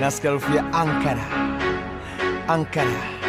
nasikia harufu ya Ankara, Ankara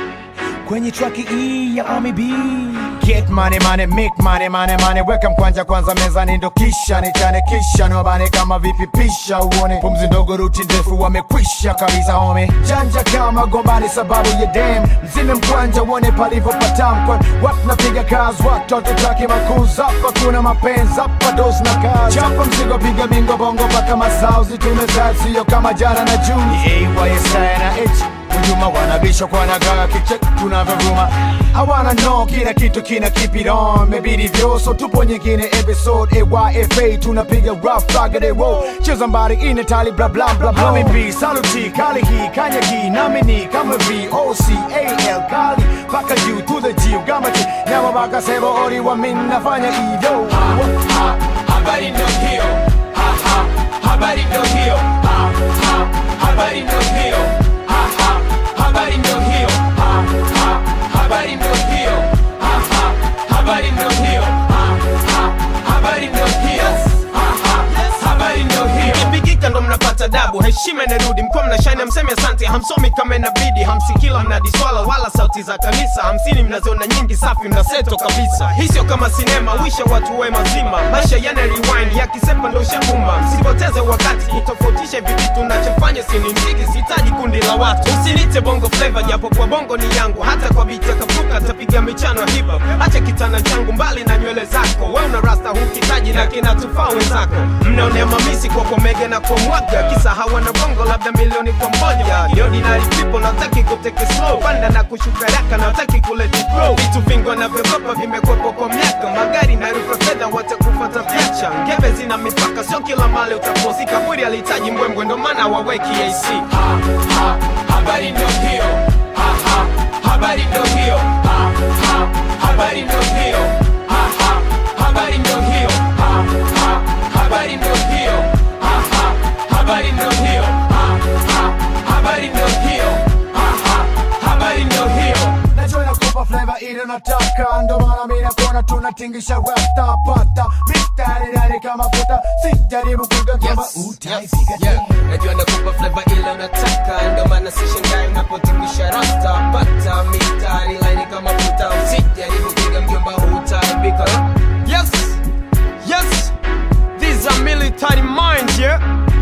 kwenye traki hii ya Omi B. Get money money, make money money money, weka mkwanja kwanza mezani, ndo kisha nichane, kisha niwabane kama vipi, pisha uone pumzi ndogo, ruti ndefu, wamekwisha kabisa home, janja kama gombani sababu ya dem, mzime mkwanja uone palivyopatam, kwa watu napiga kazi, watoto taki makuzi, hapa kuna mapenzi, hapa dosi na kazi, chapa mzigo, piga bingo bongo mpaka masauzi, tumezaa sio kama jana na Juni, AYSI na H hujuma wanabisha kwa nagaa kiche tunavyovuma hawana no kila kitu kina keep it on mebidi vyoso tupo nyingine episode ayfa tunapiga rough target roll cheza mbali ine tali bla bla bla bla mb saluti kali hii kanya hii nami ni kama v o c a l kali paka juu to the g gamachi nyama baka sebo ori wa min nafanya ido ha, habari ndo hiyo ha, ha, habari ndo hiyo ha, ha, habari ndo hiyo ha, ha, habari ndo hiyo ha, ha, habari ndo hiyo ha, ha, habari ndo hiyo ha, ha, habari ndo hiyo ha, ha, habari ndo hiyo Ikipigika ndo mnapata dabu, heshima inarudi, mkuwa mnashine, mseme asante, hamsomi kama inabidi, hamsikila mnadiswala wala sauti za kanisa, hamsini mnaziona nyingi, safi mnaseto kabisa. Hii sio kama sinema, wisha watu we mazima, maisha yana rewind, yakisepa ndo shakuma. Msipoteze wakati kutofautisha hivi vitu, nachofanya sini mziki, sihitaji kundi la watu. Usinite bongo flavor, japo kwa bongo ni yangu, hata kwa biti ya kapuka tapiga michano ya hip hop. Acha kitana changu mbali na nywele zako, we una rasta hukitaji na kinatufaa wenzako. Mnaonea mamisi kwa komege na kwa mwaga, kisa hawana bongo labda milioni kwa moja. The ordinary people nataki kuteke slow, panda na kushuka raka nataki kuleti grow. Vitu vingi wanavyogopa vimekwepo kwa miaka, magari na rufa fedha watakufata piacha. Ngeve zina mipaka, sio kila mali utaposi. Kaburi alihitaji mbwembwe, ndo maana waweki AC. ha, ha, habari ndo hiyo ha, ha, habari ndo hiyo ha, ha, habari ndo hiyo ha, ha, habari ndo hiyo ha, ha, habari ndo hiyo ha, ha, habari ndo hiyo ha, ha, habari ndo hiyo ha, ha, habari ndo hiyo najua inakupa flavor ile unataka, ndo maana mimi nakuona tunatingisha rasta pata mistari ndani kama futa, sijaribu kuiga kama utaifika yeah. Najua nakupa flavor ile unataka, ndo maana sishangai unapotingisha rasta pata mistari laini kama futa, usijaribu kuiga mjomba, hutaibika. Yes, yes, these are military minds, yeah.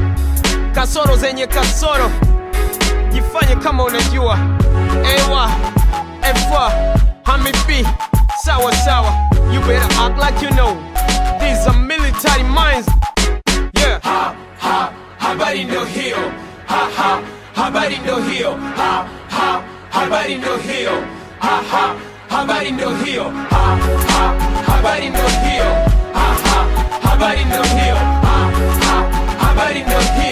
Kasoro zenye kasoro, jifanye kama unajua. Ewa, efa, hami B, sawa sawa. You better act like you know. These are military minds, yeah. ha, ha, habari ndo hiyo ha, ha, habari ndo hiyo ha, ha, habari ndo hiyo ha, ha, habari ndo hiyo ha, ha, habari ndo hiyo ha, ha, habari ndo hiyo ha, ha, habari ndo hiyo